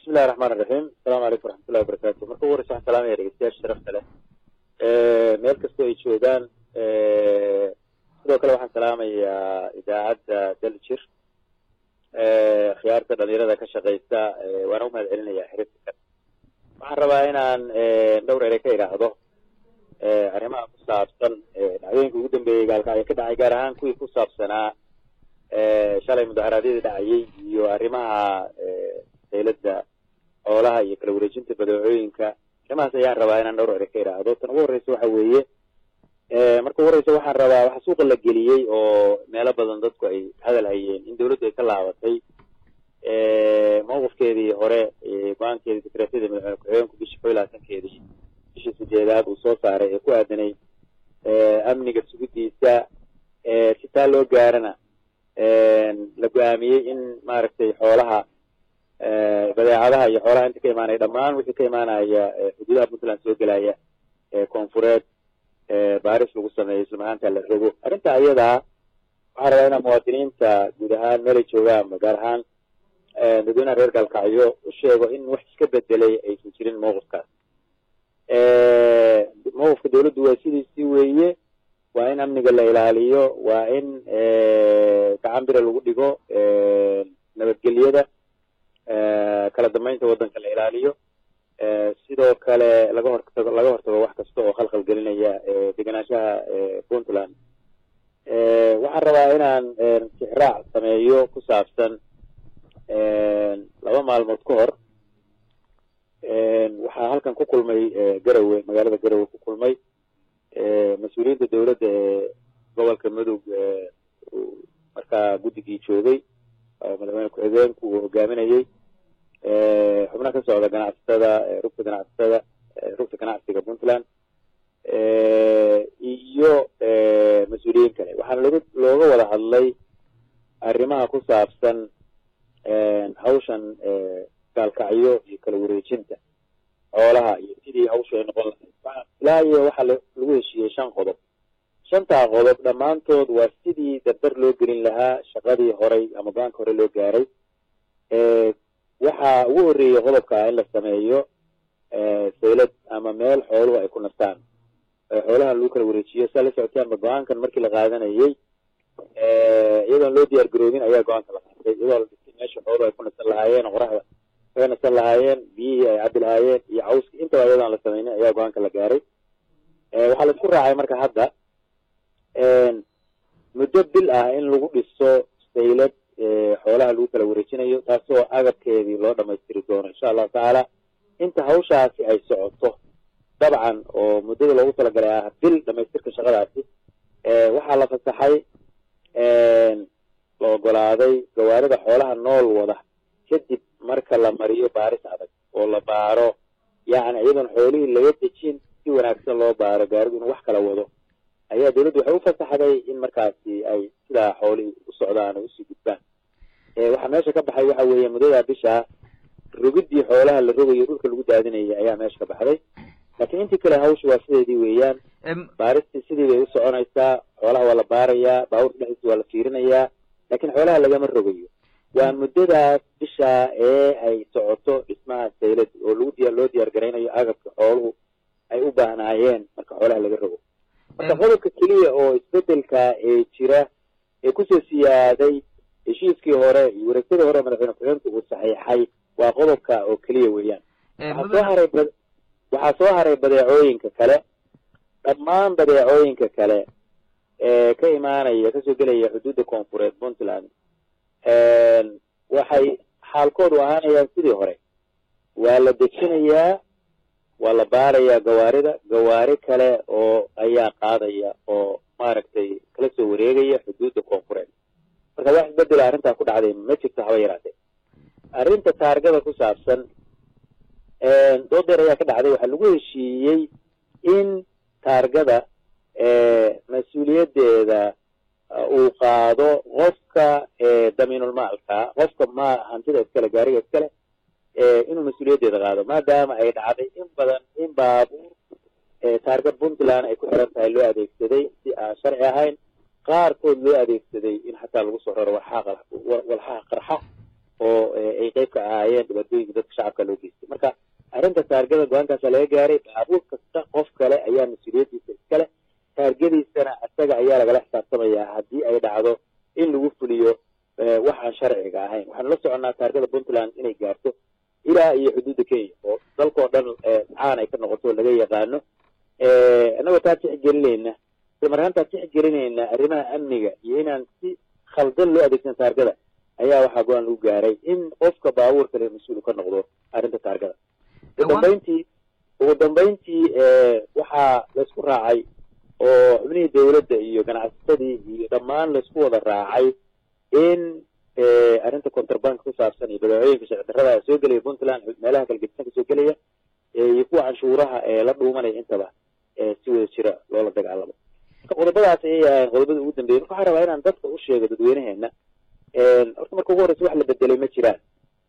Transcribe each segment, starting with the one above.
bismillahi raxmaan iraxiim asalamu calaykum waraxmatullahi wabarakatu marka ugu horeysa waxaan salaamaya dhegeystayaasha sharafta leh meel kastoo ay joogaan sidoo kale waxaan salaamayaa idaacadda daljir khiyaarta dhalinyarada ka shaqeysa waana u mahad celinayaa xiriirka waxaan rabaa inaan dhowr ere ka idhaahdo arrimaha ku saabsan dhacdooyinka ugu dambeeyey gaalkacyo ka dhacay gaar ahaan kuwii ku saabsanaa shalay mudaharaadyadii dhacayay iyo arrimaha daylada xoolaha iyo kala wareejinta badeecooyinka arrimahaas ayaan rabaa inaan dhowr ere ka idhaahdo tan ugu horreysa waxa weeye marka ugu horreysa waxaan rabaa waxa suuqa la geliyey oo meelo badan dadku ay hadal hayeen in dawladdu ay ka laabatay mawqifkeedii hore go-aankeedii sekreetyada madaxweyne ku-xigeenku bishii kow iyo labaatankeedii bishii sideedaad uu soo saaray ee ku aadanay amniga sugidiisa si taa loo gaarana la go-aamiyey in maaragtay xoolaha badeecadaha iyo xoolaha inta ka imaanaya dhammaan wixii ka imaanaya xuduudaha puntland soo gelaya koonfureed baaris lagu sameeyo isla mahaanta la rogo arrinta ayadaa waxaan rabaa inaan muwaadiniinta guud ahaan meelay joogaanba gaar ahaan dadweynaha reer gaalkacyo u sheego in wax iska bedelay aysan jirin mawqifkaas mawqifka dawladdu waa sidiisii weeye waa in amniga la ilaaliyo waa in gacan bira lagu dhigo nabadgelyada kala dambeynta waddanka la ilaaliyo sidoo kale laga hortago laga hortago wax kasta oo khalkhal gelinaya degenaanshaha puntland waxaan rabaa inaan tixraac sameeyo ku saabsan laba maalmood ka hor waxaa halkan ku kulmay garowe magaalada garowe ku kulmay mas-uuliyiinta dawladda ee gobolka mudug markaa guddigii joogay oo madaxweyne ku-xigeenku uu hogaaminayey xubnaha ka socda ganacsatada rugta ganacsatada rugta ganacsiga puntland iyo mas-uuliyiin kale waxaana looga looga wada hadlay arrimaha ku saabsan hawshan gaalkacyo iyo kala wareejinta xoolaha iyo sidii hawshu ay noqon lahayd ilaa iyo waxaa lagu heshiiyey shan qodob shantaa qodob dhammaantood waa sidii dardar loo gelin lahaa shaqadii horay ama go-aanka hore loo gaaray waxaa ugu horreeyey qodobka in la sameeyo saylad ama meel xooluhu ay ku nastaan xoolaha lagu kala wareejiyo saa la socotaanba go-aankan markii la qaadanayey iyadoon loo diyaar garoobin ayaa go-aanka la qaatay iyadoo la dhigtay meesha xooluhu ay ku nasan lahaayeen qoraxda kaga nasan lahaayeen biyihii ay cabi lahaayeen iyo cawski intaba iyadoon la sameynin ayaa go-aanka la gaaray waxaa la isku raacay marka hadda muddo bil ah in lagu dhiso saylad xoolaha lagu kala wareejinayo taasoo agabkeedii loo dhamaystiri doono insha allahu tacaala inta hawshaasi ay socoto dabcan oo muddada loogu talagalay ah bil dhamaystirka shaqadaasi waxaa la fasaxay la ogolaaday gawaarida xoolaha nool wada kadib marka la mariyo baaris adag oo la baaro yacni iyadoon xoolihii laga dejin si wanaagsan loo baaro gaaridu inuu wax kala wado ayaa dawladdu waxay u fasaxday in markaasi ay sidaa xoolihii u socdaan oo usii gudbaan waxaa meesha ka baxay waxa weeye muddadaa bishaa rogidii xoolaha la rogayo dhulka lagu daadinayay ayaa meesha ka baxday laakiin intii kale hawsha waa sideedii weeyaan baaristii sidii bay u soconaysaa xoolaha waa la baarayaa baabuurka dhexdiisa waa la fiirinayaa laakiin xoolaha lagama rogayo waa muddadaas bishaa ee ay socoto dhismaha saylad oo lagu diya loo diyaar garaynayo agabka xooluhu ay u baahnaayeen marka xoolaha laga rogo marka qodobka keliya oo isbedelka ee jira ee kusoo siyaaday heshiiskii hore iyo wareegtadii hore madaxweyne ku-xigeenku uu saxiixay waa qodobka oo keliya weeyaan waxaa soo haray waxaa soo haray badeecooyinka kale dhammaan badeecooyinka kale ee ka imaanaya kasoo gelaya xuduudda koonfureed puntland waxay xaalkoodu ahaanayaan sidii hore waa la dejinayaa waa la baarayaa gawaarida gawaari kale oo ayaa qaadaya oo maaragtay kala soo wareegaya xuduudda koonfureed marka wax isbedela arrintaa ku dhacday ma jirto haba yaraatee arrinta taargada ku saabsan doodeer ayaa ka dhacday waxaa lagu heshiiyey in taargada mas-uuliyaddeeda uu qaado qofka damiinulmaalka qofka ma hantida iskale gaariga iskale inuu mas-uuliyaddeeda qaado maadaama ay dhacday in badan in baabuur taarga puntland ay ku xiran tahay loo adeegsaday si aan sharci ahayn qaarkood loo adeegsaday in xataa lagu soo raro walxaha walxaha qarxa oo ay qeyb ka ahaayeen dhibaatooyinka dadka shacabka loo geystay marka arrinta taargada go-aankaasa laga gaaray baabuur kasta qof kale ayaa mas-uuliyaddiisa iskale taargadiisana isaga ayaa lagala xisaabtamayaa haddii ay dhacdo in lagu fuliyo waxaan sharciga ahayn waxaanu la soconnaa taargada puntland inay gaarto ilaa iyo xuduudda kenya oo dalkao dhan caan ay ka noqoto laga yaqaano annagoo taa tixgelinayna isla markaantaa tixgelinayna arrimaha amniga iyo inaan si khaldan loo adeegsan taargada ayaa waxaa go-aan lagu gaaray in qofka baabuur kale mas-uul ka noqdo arrinta taargada ugu dambayntii ugu dambayntii waxaa laysku raacay oo xubnihii dawladda iyo ganacsatadii iyo dhammaan laysku wada raacay in arrinta contrabank ku saabsan iyo badeecooyinka sharci darrada soo gelaya puntland meelaha kala gedisan ka soo gelaya iyo kuwa canshuuraha ee la dhuumanaya intaba si wada jira loola dagaalamo marka qodobadaas ayay ahayn qodobada ugu dambeeyay marka waxaa rabaa inaan dadka u sheego dadweynaheena horta marka ugu horreysa wax la bedelay ma jiraan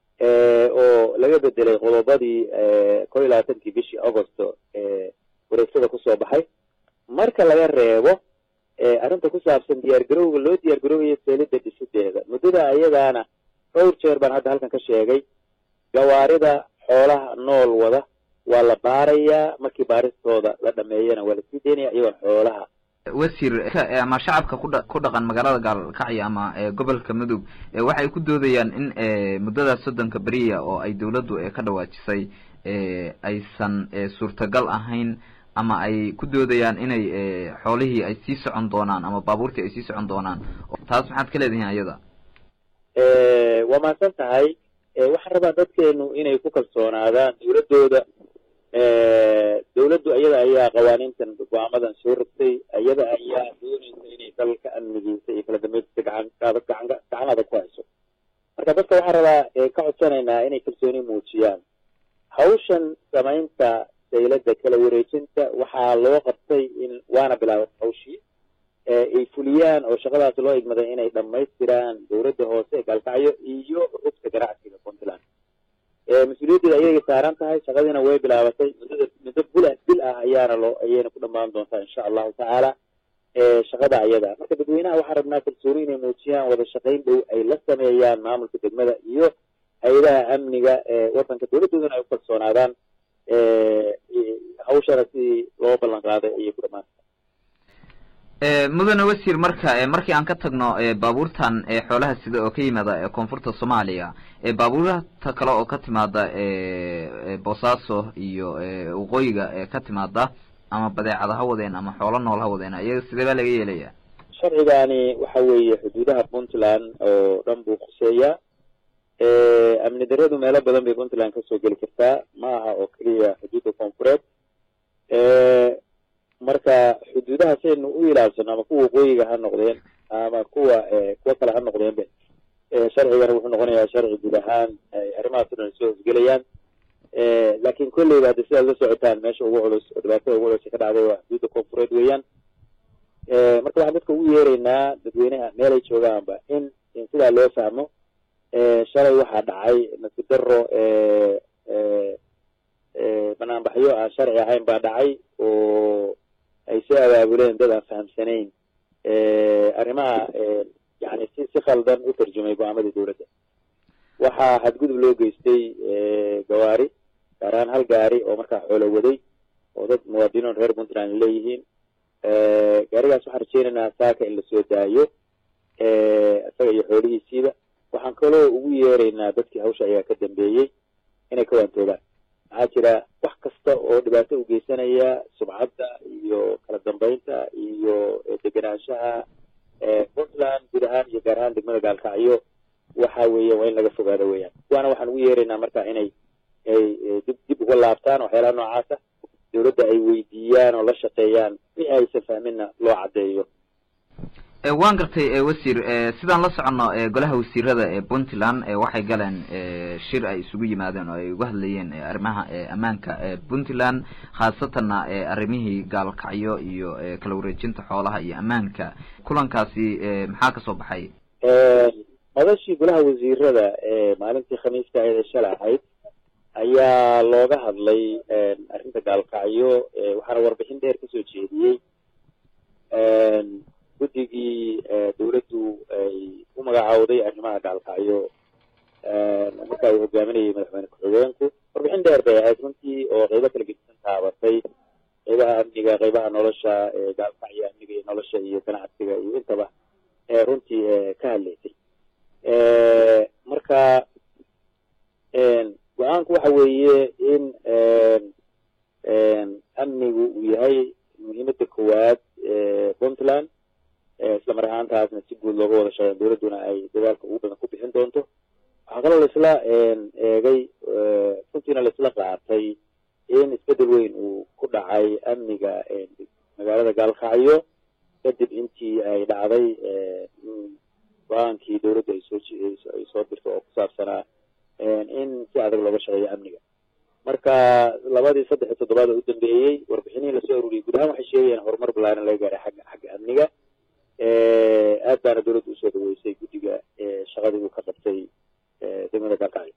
oo laga bedelay qodobadii kol iyo labaatankii bishii augosto wareegsada kusoo baxay marka laga reebo arrinta ku saabsan diyaar garowga loo diyaar garoobayo seelida dhisideeda muddada ayadaana dhowr jeer baan hadda halkan ka sheegay gawaarida xoolaha nool wada waa la baarayaa markii baaristooda la dhameeyana waa lasii daynaya iyagoon xoolaha wasiir ama shacabka kudha ku dhaqan magaalada gaalkacyo ama gobolka mudug waxay ku doodayaan in muddadaas soddonka beriya oo ay dawladdu ka dhawaajisay aysan suurtagal ahayn ama ay ku doodayaan inay xoolihii ay sii socon doonaan ama baabuurtii ay sii socon doonaan taas maxaad ka leedihiin ayada waa mahadsan tahay waxaan rabaa dadkeenu inay ku kalsoonaadaan dawladdooda dawladdu iyada ayaa qawaaniintan go-aamadan soo rogtay iyada ayaa doonaysa inay dalka amnigiisa iyo kala dambeyntiisa gacan gacan gacan adag ku hayso marka dadka waxaan rabaa ka codsanaynaa inay kalsooni muujiyaan hawshan samaynta saylada kala wareejinta waxaa loo qabtay in waana bilaabay hawshii ay fuliyaan oo shaqadaas loo igmaday inay dhammaystiraan dawladda hoose gaalkacyo iyo rugta ganacsiga puntland mas-uuliyaddeeda ayay saaran tahay shaqadiina way bilaabatay muddada muddo bul bil ah ayaana loo ayayna ku dhammaan doontaa insha allahu tacaala shaqada ayada marka dadweynaha waxaan rabnaa kalsooni inay muujiyaan wada shaqayn dhow ay la sameeyaan maamulka degmada iyo hay-adaha amniga wadanka dawladdoodana ay u kalsoonaadaan hawshana sidii loo ballan qaaday ayay ku dhamaanta mudane wasiir marka markii aan ka tagno baabuurtan xoolaha sida oo ka yimaada koonfurta soomaaliya baabuurta kale oo ka timaada boosaaso iyo waqooyiga ka timaada ama badeecada ha wadeen ama xoolo nool ha wadeen iyaga sidee baa laga yeelaya sharcigani waxa weeye xuduudaha puntland oo dhan buu khuseeyaa amni daradu meelo badan bay puntland kasoo geli kartaa ma aha oo keliya xuduudda koonfureed marka xuduudaha saynu u ilaalsano ama kuwa waqooyiga ha noqdeen ama kuwa kuwa kale ha noqdeenbe sharcigana wuxuu noqonayaa sharci guud ahaan arrimahaas o dhan soo hosgelayaan laakin kolleyba haddi sidaad la socotaan meesha ugu culus oo dhibaatada ugu culus ka dhacday waa xuduudda koonfureed weeyaan marka waxaan dadka ugu yeeraynaa dadweynaha meelay joogaanba in in sidaa loo fahmo shalay waxaa dhacay nasib daro banaanbaxyo aan sharci ahayn baa dhacay oo ay soo abaabuleen dad aan fahamsanayn arrimaha yani si si khaldan u tarjumay go-aamadii dawladda waxaa xadgudub loo geystay gawaari gaar ahaan hal gaari oo markaa xoolo waday oo dad muwaadiniin reer puntland leeyihiin gaarigaas waxaan rajeynaynaa saaka in lasoo daayo isaga iyo xoolihiisiiba waxaan kaloo ugu yeeraynaa dadkii hawsha ayaa ka dambeeyey inay ka waantoogaan maxaa jira wax kasta oo dhibaato u geysanaya subcadda iyo kala dambeynta iyo degenaanshaha puntland guud ahaan iyo gaar ahaan degmada gaalkacyo waxa weeye waa in laga fogaado weeyaan kuwaana waxaan ugu yeeraynaa marka inay ay dib dib uga laabtaan waxyaalaha noocaasa dawladda ay weydiiyaan oo la shaqeeyaan wixii aysan fahminna loo caddeeyo waan gartay wasiir sidaan la soconno golaha wasiirada ee puntland waxay galeen shir ay isugu yimaadeen oo ay uga hadlayeen arrimaha ammaanka puntland khaasatanna arrimihii gaalkacyo iyo kala wareejinta xoolaha iyo ammaanka kulankaasi maxaa kasoo baxay madashii golaha wasiirada maalintii khamiiska ee shala ahayd ayaa looga hadlay arrinta gaalkacyo waxaana warbixin dheer kasoo jeediyey guddigii dawladdu ay u magacaawday arrimaha gaalkacyo markaa uu hogaaminayay madaxweyne ku-xigeenku warbixin dheer bay ahayd runtii oo qeybo kala gedisan taabatay qeybaha amniga qeybaha nolosha gaalkacyo amniga iyo nolosha iyo ganacsiga iyo intaba runtii ka hadlaysay marka go-aanku waxa weeye in amnigu uu yahay muhiimada koowaad puntland isla mar ahaantaasna si guud looga wada shaqeyn dowladduna ay dadaalka ugu badan ku bixin doonto waxaa kaloo laisla eegay runtiina laisla qaatay in isbedel weyn uu ku dhacay amniga magaalada gaalkacyo kadib intii ay dhacday go-aankii dowladda ay soo ay soo dirto oo ku saabsanaa in si adag looga shaqeeyo amniga marka labadii saddex iyo toddobaad oo u dambeeyey warbixinihii lasoo ururiyey guud ahaan waxay sheegayaan horumar balaaran laga gaaray xagga xagga amniga aad baana dowladda usoo dhaweysay guddiga shaqadii uu ka qabtay degmada gaalkacyo